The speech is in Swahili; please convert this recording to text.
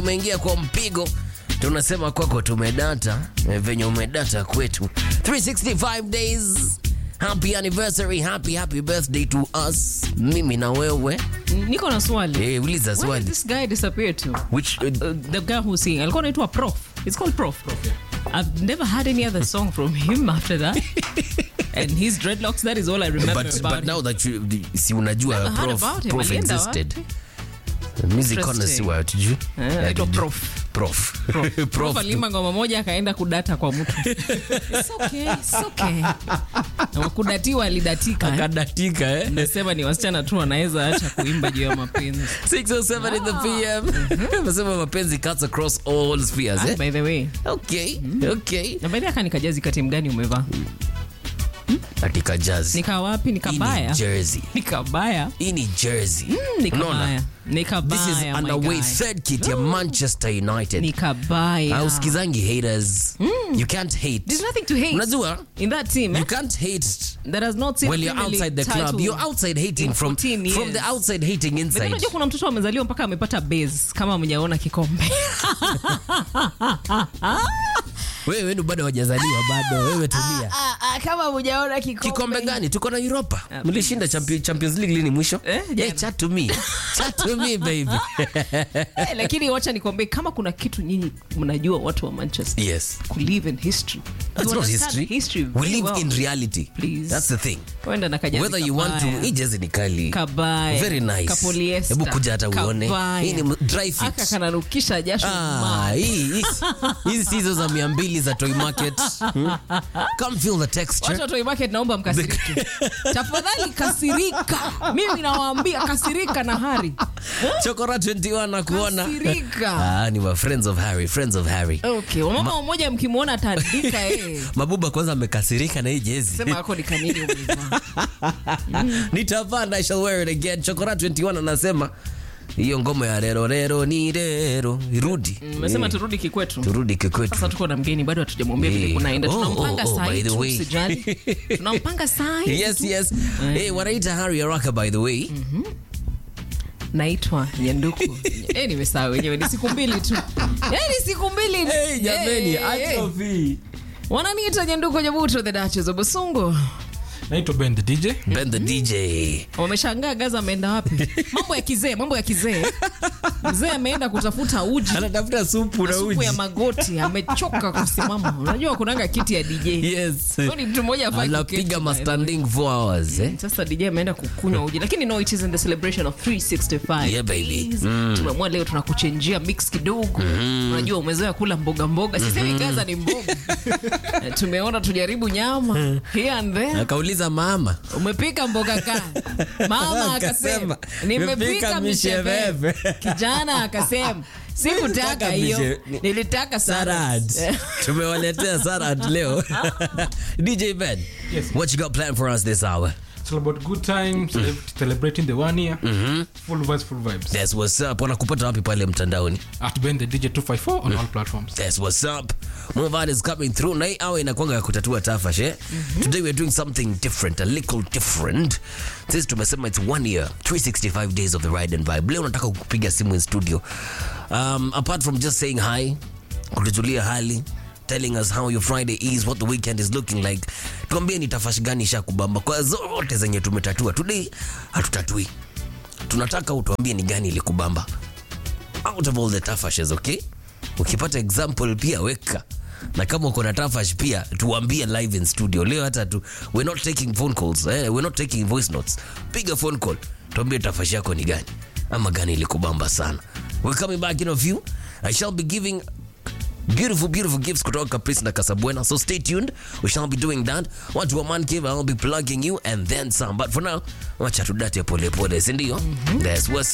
umeingia kwa mpigo tunasema kwako tumedata eh, venye umedata kwetu 365 days happy anniversary happy happy birthday to us mimi na wewe niko na swali eh, uliza Where did swali this guy disappear to which uh, uh, the guy who's singing alikuwa anaitwa prof it's called prof, i've never had any other song from him after that and his dreadlocks that is all i remember but, about but now that you, si unajua Never heard prof, about him. prof Alienda existed music Interesting. connoisseur hatujui him. Eh, anaitwa prof prof Prof. Prof Prof tu. alimba ngoma moja akaenda kudata kwa mtu It's okay, it's okay. Na kudatiwa alidatika eh. akadatika eh? nasema ni wasichana tu wanaweza acha kuimba juu ya mapenzi 607 in the pm nasema mapenzi cuts across all spheres Ah, eh? by the way okay okay na baadhi aka nikajazi kati mgani umevaa katika jazz nika wapi hii ni nikabaya jersey nikabaya hii ni jersey nikabaya Unaona? this is nikabaya my underway guy. third kit ya manchester united nikabaya auskizangi haters you can't hate there's nothing to hate unajua in that team eh? you can't hate that has not seen when you're Premier outside the League club title. you're outside hating in from 14 from the years. outside hating But inside unajua kuna mtoto amezaliwa mpaka amepata base kama mjaona kikombe wewe ndo bado hawajazaliwa bado wewe tulia kama mjaona kikombe gani tuko na europa mlishinda champi- champions league lini mwisho Eh, jana. hey, chat to me chat to me baby Eh, lakini wacha nikwambie kama kuna kitu nyinyi mnajua watu wa manchester yes kulive in history That's You not understand history. history we very live well. in reality. Please. That's the thing. Kwenda na kajazi Whether you want to, kabaya. hii jezi ni kali. kabaya Very nice. kapoliesta Hebu kuja hata uone. kabaya. Hii ni dry fit. aka kanarukisha jasho Ah, mad. hii hii- hizi si hizo za mia mbili za toy market. Hmm? Come feel the texture. Watu wa Toy Market naomba mkasirike tafadhali kasirika mimi nawaambia kasirika na hari Chokora 21 na kuona. kasirika Ah, ni wa friends of Harry, friends of Harry. okay wamama mmoja mkimwona ataandika eh. Mabuba kwanza amekasirika na hii jezi. sema ako ni kanini umevaa Nitavaa na I shall wear it again. Chokora 21 anasema hiyo ngoma ya rero rero ni rero irudi. mmesema turudi kikwetu Turudi kikwetu. sasa tuko na mgeni bado hatujamwambia vile Eh. kunaenda Oh, tunampanga oh, oh, saa by hii the tu, way. usijali tunampanga saa hii yes yes hey, wanaita harry araka by the way naitwa nyanduku eh, nimesahau wenyewe ni siku mbili tu eh, ni siku mbili hey, jameni Eh, eh, eh. atrophy wananiita nyanduku nyabuto the Duchess of busungu naitwa ben the dj ben the dj wameshangaa gaza ameenda wapi mambo ya kizee mambo ya kizee mzee ameenda kutafuta uji anatafuta supu na supu uji ya magoti amechoka kusimama unajua kunanga kiti ya dj yes Huyo ni mtu mmoja hafai anapiga kuketi, ma by the way. standing 4 hours eh? sasa dj ameenda kukunywa uji lakini no it is in the celebration of 365 Yeah, baby. days. tumeamua leo tunakuchenjia mix kidogo unajua umezoea kula mboga mboga sisemi gaza ni mboga Eh, tumeona tujaribu nyama here and there akauliza mama umepika mboga gani mama Akasema, akasema nimepika "Nimepika misheveve misheveve." kijana akasema sikutaka Nilitaka hiyo mishe- nilitaka salad salad tumewaletea salad leo dj ben Yes. what you got planned for us this hour It's all about good times, cele- celebrating the one year. Full vibes, full vibes. that's what's up wanakupata wapi pale mtandaoni At Ben the DJ 254 on all platforms. That's what's up. Movat is coming through. Na hii awe inakwanga ya kutatua tafash eh? Today we're doing something different, a little different. Sisi tumesema it's one year, 365 days of the ride and vibe. Leo nataka kupiga simu in studio. Um, apart from just saying hi, kutujulia hali, telling us how your Friday is, what the weekend is looking like. Tuambie ni tafash gani isha kubamba kwa zote zenye tumetatua. Today hatutatui. Tunataka utuambie ni gani ilikubamba out of all the tafashes okay ukipata example pia weka na kama uko na tafash pia tuambie live in studio leo hata tu we're not taking phone calls eh? we're not taking voice notes piga phone call tuambie tafash yako ni gani ama gani ilikubamba sana we're coming back in a few i shall be giving beautiful beautiful gifts kutoka Caprice na Casabona so stay tuned we shall be doing that watu wa man cave i'll be plugging you and then some but for now wacha tudate pole pole si ndio that's what's